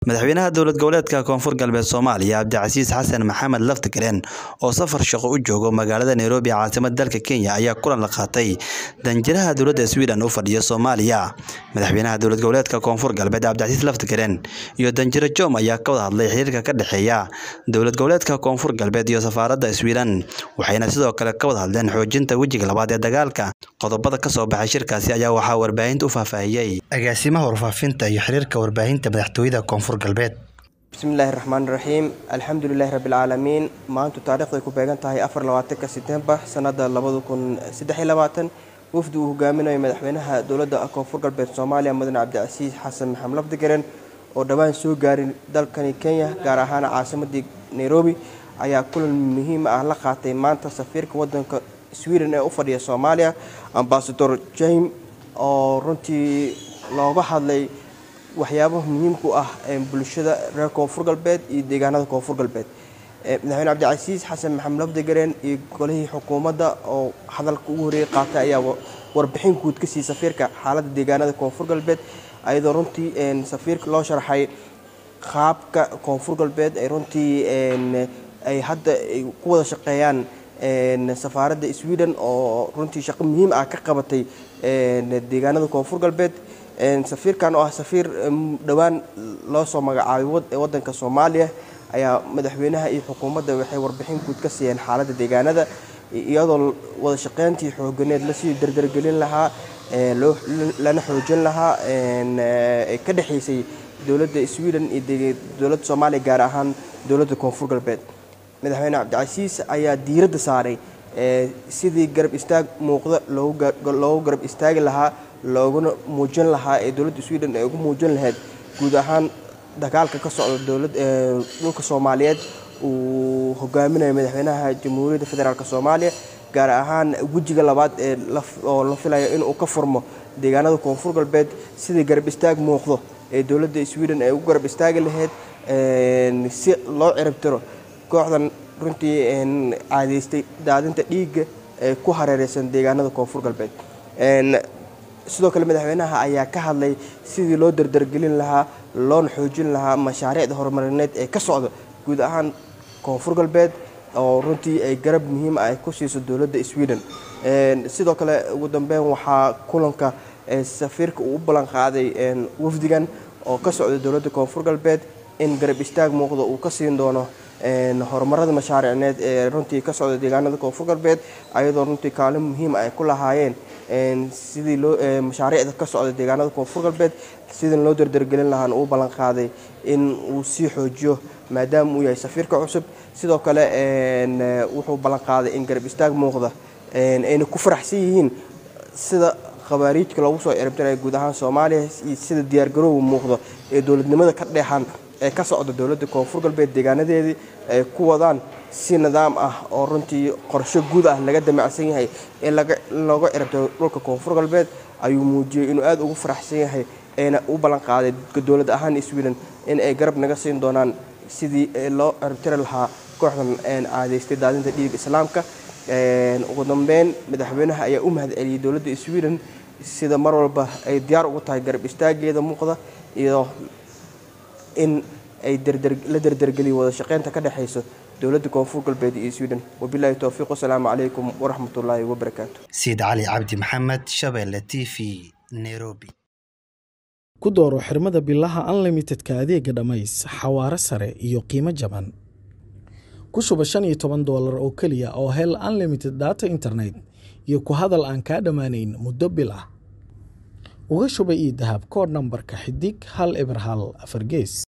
madaxweynaha dowlad goboleedka koonfur galbeed soomaaliya cabdicasiis xasan maxamed laftigareen oo safar shaqo u joogo magaalada nairobi caasimada dalka kenya ayaa kulan la qaatay danjiraha dowladda sweden u fadhiya soomaaliya madaxweynaha dowlad goboleedka koonfur galbeed cabdicasiis laftigareen iyo danjiro jom ayaa ka wada hadlay xiriirka ka dhexeeya dowlad goboleedka koonfur galbeed iyo safaaradda sweden waxayna sidoo kale ka wada hadleen xoojinta wejiga labaad ee dagaalka qodobada kasoo baxay shirkaasi ayaa waxaa warbaahinta u faahfaahiyey agaasimaha warfaafinta iyo xiriirka warbaahinta madaxtooyada koonfur galbeed bismillaahi raxmaan raxiim alxamdulilaahi rabbilcaalamiin maantu taarikhday ku beegan tahay afar labaatanka setembar sanada labada kun saddex iyo labaatan wafdi uu hogaaminayo madaxweynaha dowladda koonfur galbeed soomaaliya mudane cabdicasiis xasan maxamed lafdigaren oo dhowaan soo gaaray dalkani kenya gaar ahaan caasimadii nairobi ayaa kulan muhiim ah la qaatay maanta safiirka wadanka sweden ee u fadhiya soomaaliya ambasador jame oo runtii looga hadlay waxyaabaha muhiimku ah bulshada reer koonfur galbeed iyo deegaanada koonfur galbeed madaxweyne cabdicasiis xasan maxamed lafdigareen iyo golihii xukuumadda oo hadalka ugu horreeyay qaatay ayaa warbixin guud ka siiyey safiirka xaaladda deegaanada koonfur galbeed ayadoo runtii safiirka loo sharxay qaabka koonfur galbeed ay runtii ay hadda ku wada shaqeeyaan safaaradda sweden oo runtii shaqo muhiim ah ka qabatay deegaanada koonfur galbeed safiirkan oo ah safiir dhowaan loo soo magacaabay wadanka soomaaliya ayaa madaxweynaha iyo xukuumadda waxay warbixin guud ka siiyeen xaaladda deegaanada iyadoo wada shaqeyntii xooganeed lasii dardargelin lahaa lana xoojin lahaa ka dhexaysay dowladda sweden iyo dowladda soomaaliya gaar ahaan dowladda koonfur galbeed madaxweyne cabdicasiis ayaa diiradda saaray sidii garab istaag muuqda loogu garab istaagi lahaa looguna muujin lahaa ee dowladda sweden ay ugu muujin lahayd guud ahaan dagaalka ka socda dhulka soomaaliyeed uu hogaaminayo madaxweynaha jamhuuriyadda federaalk soomaaliya gaar ahaan wejiga labaad ee oo la filayo inuu ka furmo deegaanada koonfur galbeed sidii garab istaag muuqdo ee dowladda sweden ay ugu garab istaagi lahayd si loo ciribtiro kooxdan runtii caadaystay daadinta dhiigga ee ku hareereysan deegaanada koonfur galbeed sidoo kale madaxweynaha ayaa ka hadlay sidii loo dardargelin lahaa loona xoojin lahaa mashaariicda horumarineed ee ka socda guud ahaan koonfur galbeed oo runtii ay garab muhiim ah ay ku siiso dowladda sweden sidoo kale ugu dambeyn waxaa kulanka safiirka uu u ballan qaaday wafdigan oo ka socda dowladda koonfur galbeed in garab istaag muuqda uu ka siin doono horumarada mashaariicneed ee runtii ka socda deegaanada koonfur galbeed ayadoo runtii kaalin muhiim ay ku lahaayeen sidii loo mashaariicda ka socda deegaanada koonfur galbeed sidii loo dardargelin lahaana uu ballan qaaday in uu sii xoojiyo maadaama uu yahay safiirka cusub sidoo kale wuxuu ballan qaaday in garab istaag muuqda ayna ku faraxsan yihiin sida khabaariijka loogu soo ciribtiraya guud ahaan soomaaliya iyo sida diyaargarowga muuqda ee dowladnimada ka dheexan ee ka socda dowladda koonfur galbeed deegaanadeedii ay ku wadaan si nidaam ah oo runtii qorsho guud ah laga damacsan yahay in looga ciribtiro dhulka koonfur galbeed ayuu muujiyey inuu aada ugu faraxsan yahay ayna u ballan qaaday dowlad ahaan sweden in ay garab naga siin doonaan sidii loo ciribtiri lahaa kooxdan caadaystay daadinta dhiiga islaamka ugu dambeyn madaxweynaha ayaa u mahad celiyey dowladda sweden sida mar walba ay diyaar ugu tahay garab istaageeda muuqda iyo in ay la dardargeliyo wada shaqeynta ka dhexayso dowladda koonfur galbeed iyo sweden wabilaahi towfiiq wasalaamu calaykum waraxmatullaahi wabarakaatu siid cali cabdi maxamed shabeelle t v nairobi ku dooro xirmada bilaha unlimitedka adeega dhammays xawaaro sare iyo qiimo jaban ku shuba shan iyo toban doolar oo keliya oo hel unlimited data internet iyo ku hadal aan kaa dhammaanayn muddo bil ah uga shuba io dahab kood nambarka xidig hal eber hal afar gees